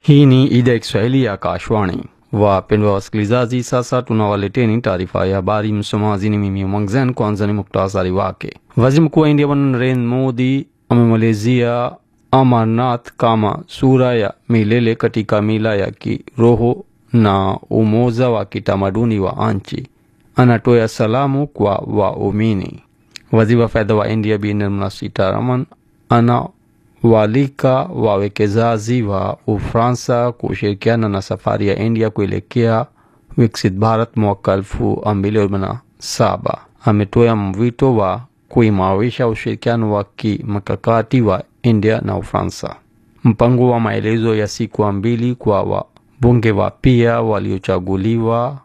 Hii ni idhaa ya Kiswahili ya Kashwani. Wapendwa wasikilizaji, sasa tunawaleteni taarifa ya habari. Msomaji ni mimi Mwangzen. Kwanza ni muktasari wake. Waziri mkuu wa India Bwana Narendra Modi amemalizia Amarnath kama sura ya milele katika mila ya kiroho na umoja wa kitamaduni wa nchi. Anatoa salamu kwa waumini. Waziri wa fedha wa India Bi Nirmala Sitharaman ana walika wawekezaji wa Ufaransa kushirikiana na safari ya India kuelekea Viksit Bharat mwaka elfu mbili arobaini na saba. Ametoa mwito wa kuimarisha ushirikiano wa kimkakati wa India na Ufaransa. Mpango wa maelezo ya siku mbili kwa wabunge wapya waliochaguliwa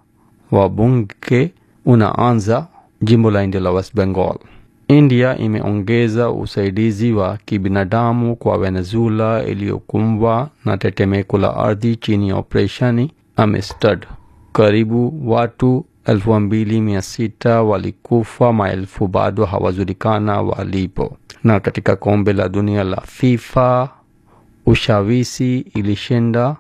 wabunge unaanza jimbo la India la West Bengal. India imeongeza usaidizi wa kibinadamu kwa Venezuela iliyokumbwa na tetemeko la ardhi chini ya operesheni Amistad. Karibu watu elfu mbili mia sita walikufa, maelfu bado hawajulikana walipo. Na katika kombe la dunia la FIFA, Ushawishi ilishinda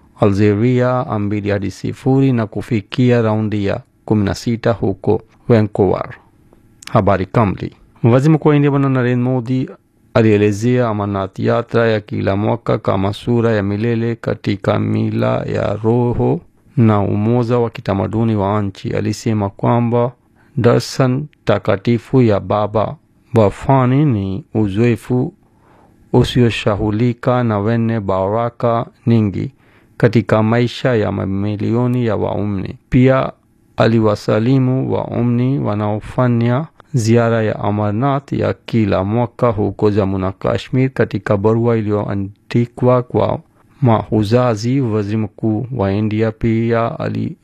Algeria mbili hadi sifuri na kufikia raundi ya 16 huko Vancouver. Habari kamili. Waziri Mkuu wa India Bwana Narendra Modi alielezea Amarnath yatra ya kila mwaka kama sura ya milele katika mila ya roho na umoja wa kitamaduni wa nchi. Alisema kwamba darshan takatifu ya Baba Bafani ni uzoefu usioshahulika na wenye baraka nyingi katika maisha ya mamilioni ya waumini. Pia aliwasalimu waumini wanaofanya ziara ya Amarnath ya kila mwaka huko Jammu na Kashmir. Katika barua iliyoandikwa kwa mahujaji, waziri mkuu wa India pia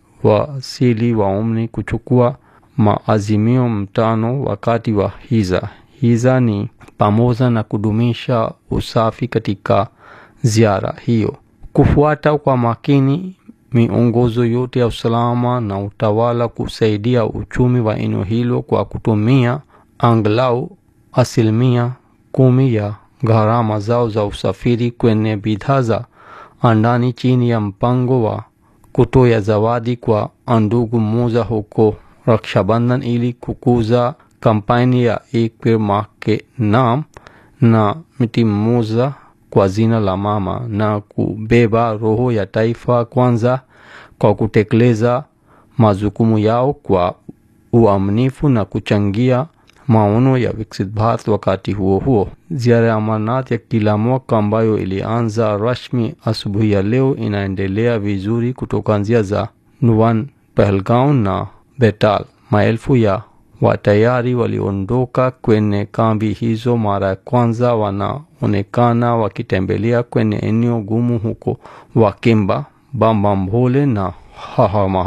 aliwasili waumini kuchukua maazimio mtano wakati wa hija. Hija ni pamoja na kudumisha usafi katika ziara hiyo, kufuata kwa makini miongozo yote ya usalama na utawala, kusaidia uchumi wa eneo hilo kwa kutumia angalau asilimia kumi ya gharama zao za usafiri kwenye bidhaa za ndani chini ya mpango wa kutoa zawadi kwa ndugu mmoja huko Rakshabandhan ili kukuza kampeni ya Ek Peड़ Maa Ke Naam na mti mmoja kwa jina la mama na kubeba roho ya taifa kwanza kwa kutekeleza majukumu yao kwa uaminifu na kuchangia maono ya Viksit Bharat. Wakati huo huo, ziara ya Amarnath ya kila mwaka ambayo ilianza rasmi asubuhi ya leo inaendelea vizuri kutoka njia za Nuwan, Pahalgaon na Betal. Maelfu ya watayari waliondoka kwenye kambi hizo mara ya kwanza wanaonekana wakitembelea kwenye eneo gumu huko Wakimba, Bambambhole na Hahama.